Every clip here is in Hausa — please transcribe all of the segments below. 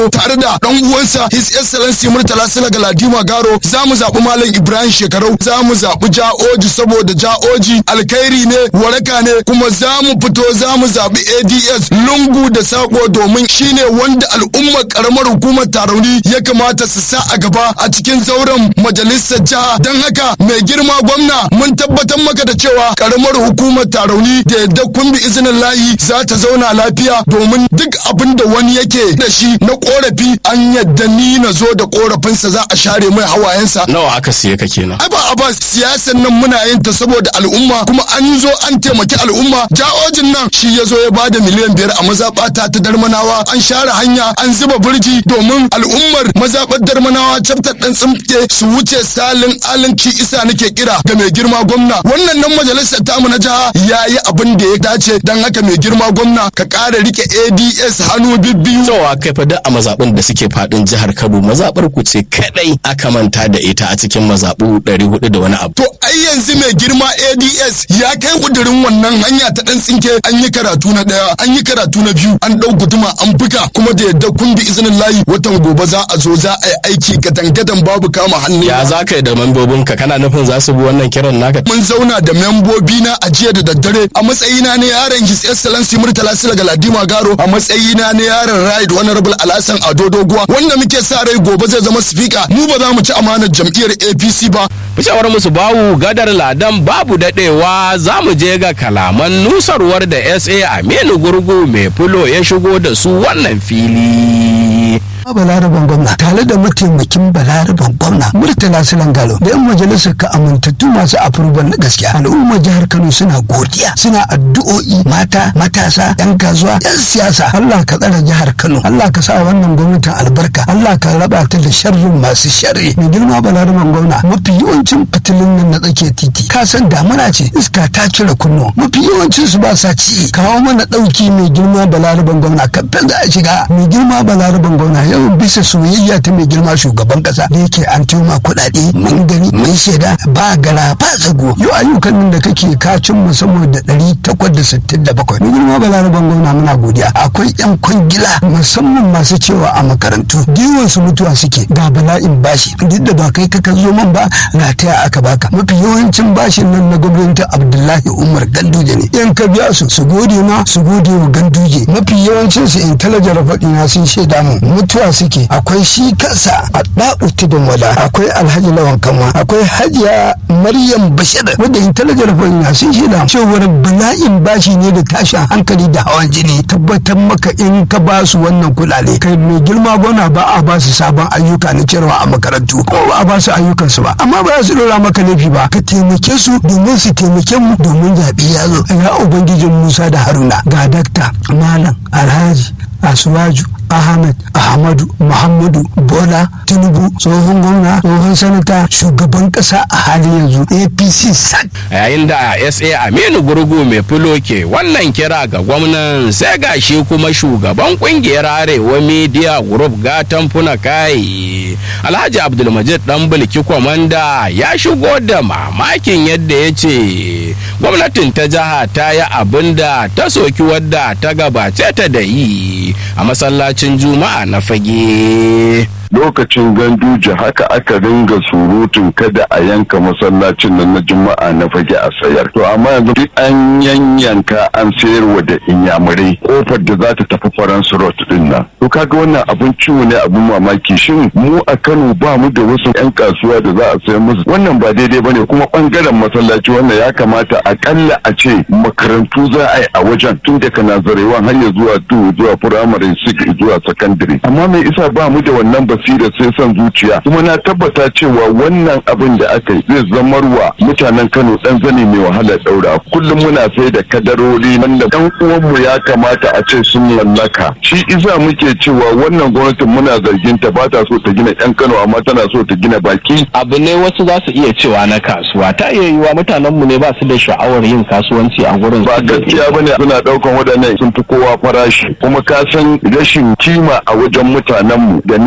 tare da dan uwansa his excellency murtala sila galadima garo za mu zaɓi malam ibrahim shekarau za mu zaɓi ja'oji saboda ja'oji alkhairi ne waraka ne kuma za mu fito za mu zaɓi ads lungu da sako domin shine wanda al'ummar karamar hukumar tarauni ya kamata su sa a gaba a cikin zauren majalisar jiha don haka mai girma gwamna mun tabbatar maka da cewa karamar hukumar tarauni da yadda kun bi izinin layi za ta zauna lafiya domin duk abin da wani yake da shi na korafi an yadda ni na zo da korafinsa za a share mai hawayensa nawa aka siye ka kenan ai ba a ba siyasan nan muna yin ta saboda al'umma kuma an zo an taimaki al'umma ja'ojin nan shi ya zo ya bada miliyan biyar a mazaɓata ta darmanawa an share hanya an zuba birji domin al'ummar mazaɓar darmanawa chapter ɗin tsimke su wuce salin alinci isa nake kira ga mai girma gwamna wannan nan majalisar tamu na jiha ya yi abin da ya dace don haka mai girma gwamna ka ƙara rike ads hannu bibbiyu cewa kai fa duk a mazaɓun da suke faɗin jihar Kano mazaɓar ku ce kadai aka manta da ita a cikin mazaɓu 400 da wani abu to ai yanzu mai girma ads ya kai kudirin wannan hanya ta ɗan tsinke an yi karatu na ɗaya an yi karatu na biyu an ɗau guduma an buga kuma da yadda kun bi izinin layi watan gobe za a zo za a yi aiki gadan-gadan babu kama hannu ya za ka yi da membobinka kana nufin za su bi wannan kiran naka mun zauna da membobi na a jiya da daddare a matsayina ne yaron his excellency murtala sila galadima garo a matsayina ne yaron right honorable alhassan ado doguwa wanda muke sa rai gobe zai zama speaker mu ba za mu ci amanar jam'iyyar apc ba Ficewar musu bawu gadar ladan babu dadewa za mu je ga kalaman nusarwar da SA Aminu Gurgu mai fulo ya shigo da su wannan fili. balaraban gwamna tare da mataimakin balaraban gwamna murtala silangalo da yan majalisar ka amintattu masu afurban na gaskiya al'ummar jihar kano suna godiya suna addu'o'i mata matasa yan kasuwa yan siyasa allah ka tsara jihar kano allah ka sa wannan gwamnatin albarka allah ka raba ta da sharrin masu sharri mai girma balaraban gwamna mafi yawancin fitilun nan na tsakiyar titi ka san damuna ce iska ta cire kunno mafi yawancin su ba sa ci kawo mana dauki mai girma balaraban gwamna kafin za a shiga mai girma balaraban gwamna yau bisa soyayya ta mai girma shugaban kasa da yake an tuma kuɗaɗe mun gani mun shaida ba gara ba tsago yau ayyukan nan da kake kacin mu saboda ɗari takwas da sittin da bakwai mai girma balaraban gwamna muna godiya akwai yan kwangila musamman masu cewa a makarantu diwon su mutuwa suke ga bala'in bashi duk da ba kai ka zo man ba rataya aka baka mafi yawancin bashin nan na gwamnatin abdullahi umar ganduje ne yan ka biya su su gode ma su gode wa ganduje mafi yawancin su intelligent faɗi na sun shaida mu mutuwa suke akwai shi kansa a ɗa'u tudun wada akwai alhaji lawan kama akwai hajiya maryam bashir wadda intelligent faɗi na sun shaida cewar bala'in bashi ne da tashin hankali da hawan jini tabbatar maka in ka ba su wannan kulale kai mai girma gona ba a ba su sabon ayyuka na cewa a makarantu ko ba a ba su ayyukansu ba amma ba za su dora maka laifi ba ka taimake su domin su taimake mu domin zaɓe ya zo ya ubangijin musa da haruna ga dakta malam alhaji asuwaju ahmed ahmadu muhammadu bola tinubu tsohon gwamna tsohon sanata shugaban kasa a halin yanzu apc sac yayin da sa aminu gurgu mai fulo ke wannan kira ga gwamnan sai ga shi kuma shugaban kungiyar arewa media group gatan funa kai alhaji abdulmajid dan bulki kwamanda ya shigo da mamakin yadda ya ce gwamnatin ta jiha ta yi abin da ta soki wadda ta gabace ta da yi a masallacin juma'a na fage lokacin ganduje haka aka ringa surutun kada a yanka masallacin nan na juma'a na fage a sayar to amma yanzu duk an yanyanka an sayarwa da inyamurai kofar da za ta tafi faransu road din nan to kaga wannan abun ciwo ne abun mamaki shin mu a kano ba mu da wasu yan kasuwa da za a sayar musu wannan ba daidai bane kuma bangaren masallaci wannan ya kamata akalla a ce makarantu za a yi a wajen tun daga nazarewan har ya zuwa tu zuwa firamare sik zuwa sakandare amma mai isa ba mu da wannan basira sai son zuciya kuma na tabbata cewa wannan abin da aka yi zai zamarwa mutanen kano dan zane mai wahala daura kullum muna sai da kadarori wanda dan uwanmu ya kamata a ce sun mallaka shi isa muke cewa wannan gwamnatin muna zargin ta ba ta so ta gina yan kano amma tana so ta gina baki abu ne wasu za su iya cewa na kasuwa ta iya yiwa mutanenmu ne ba su da sha'awar yin kasuwanci a gurin ba gaskiya bane suna daukan waɗannan sun fi kowa farashi kuma ka san rashin kima a wajen mutanenmu da neman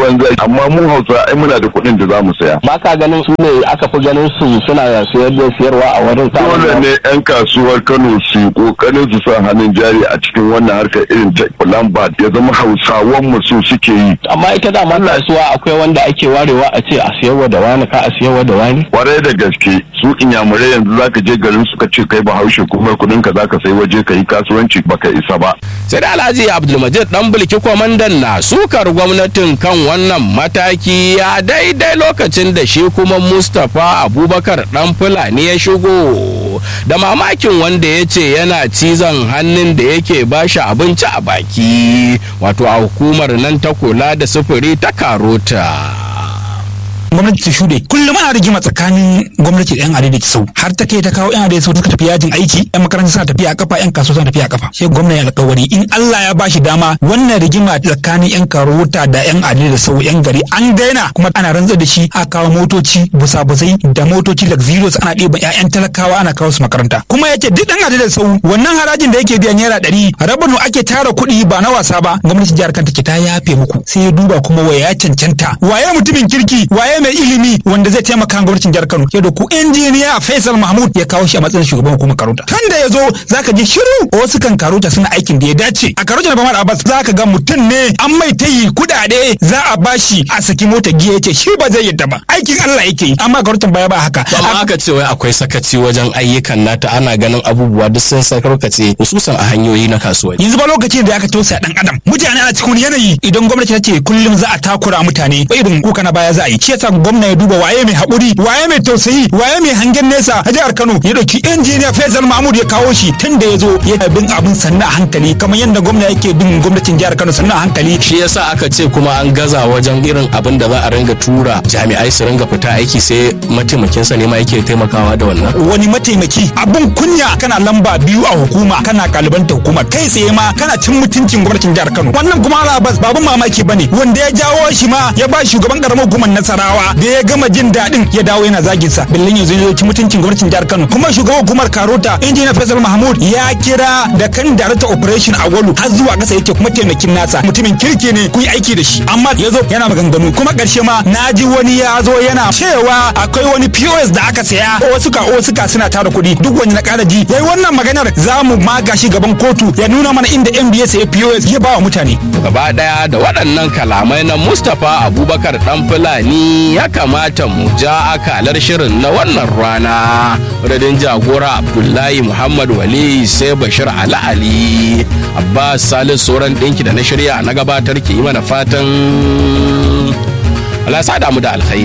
banza amma mu hausa ai muna da kuɗin da za mu saya ba ka ganin su ne aka fi ganin su suna sayar da siyarwa a wurin dole ne 'yan kasuwar kano su kokarin su sa hannun jari a cikin wannan harkar irin ta lamba ya zama hausawan mu su suke yi amma ita da man kasuwa akwai wanda ake warewa a ce a siyarwa da wani ka a siyarwa da wani kwarai da gaske su inyamurai yanzu zaka je garin suka ce kai bahaushe kuma kudin ka zaka sai waje ka yi kasuwanci baka isa ba sai da alhaji abdulmajid dan bulki kwamandan na sukar gwamnatin kan wannan mataki ya daidai lokacin da shi kuma mustapha abubakar dan fulani ya shigo da mamakin wanda ya ce yana cizon hannun da yake bashi abinci a baki wato a hukumar nan ta kula da sufuri ta karota. gwamnati ta shuɗe kullum ana rigima tsakanin gwamnati da yan adai da sau har ta kai ta kawo yan adai sau suka tafi yajin aiki yan makaranta suna tafiya a kafa yan kasuwa suna tafiya a kafa sai gwamnati ya alkawari in Allah ya bashi dama wannan rigima tsakanin yan karota da yan adai da sau yan gari an daina kuma ana rantsar da shi a kawo motoci busa-busai da motoci luxurious ana ɗiban ƴaƴan talakawa ana kawo su makaranta kuma yace duk dan adai da sau wannan harajin da yake biyan naira ɗari rabanu ake tara kuɗi ba na wasa ba gwamnati jihar kanta ke ta yafe muku sai ya duba kuma waya cancanta waye mutumin kirki waye mai ilimi wanda zai taimaka gwamnatin jihar Kano ya ku injiniya Faisal Mahmud ya kawo shi a matsayin shugaban hukumar Karota kan da ya zo zaka ji shiru wasu kan Karota suna aikin da ya dace a Karota da Bamar Abbas zaka ga mutum ne an mai tayi kudade za a bashi a saki mota giya yace shi ba zai yadda ba aikin Allah yake yi amma Karota baya ba haka amma aka ce wai akwai sakaci wajen ayyukan nata ana ganin abubuwa duk sun sakarkace hususan a hanyoyi na kasuwanci yanzu ba lokacin da aka tausaya dan adam mutane a cikin yanayi idan gwamnati ta ce kullum za a takura mutane ba irin kuka na baya za a yi shi yasa gwamna ya duba waye mai haƙuri waye mai tausayi waye mai hangen nesa a jihar Kano ya dauki injiniya Faisal Mahmud ya kawo shi tun da ya zo ya bin abin sannan a hankali kamar yadda gwamna yake bin gwamnatin jihar Kano sannan a hankali shi yasa aka ce kuma an gaza wajen irin abin da za a ringa tura jami'ai su ringa fita aiki sai mataimakinsa ne ma yake taimakawa da wannan wani mataimaki abin kunya kana lamba biyu a hukuma kana kalibanta hukumar kai tsaye ma kana cin mutuncin gwamnatin jihar Kano wannan kuma Alabas babun mamaki bane wanda ya jawo shi ma ya ba shugaban karamar hukumar Nasarawa da ya gama jin daɗin ya dawo yana zagin sa billin yanzu ya ci mutuncin gwamnatin jihar Kano kuma shugaban hukumar Karota injiniya Faisal Mahmud ya kira da kan director operation a Walu har zuwa ƙasa yake kuma taimakin nasa mutumin kirki ne ku yi aiki da shi amma ya zo yana maganganu kuma ƙarshe ma na ji wani ya zo yana cewa akwai wani POS da aka saya wasu ka wasu ka suna tara kuɗi duk wani na ƙara ji yayi wannan maganar za mu maga shi gaban kotu ya nuna mana inda MBS ya POS ya ba wa mutane gaba daya da waɗannan kalamai na Mustapha Abubakar dan Fulani ya kamata mu ja akalar shirin na wannan rana madadin jagora Abdullahi Muhammad Wali sai Bashir Ali Ali Abbas Salis sauran ɗinki da na shirya na gabatar ke yi mana fatan Allah ya sada mu da alkhairi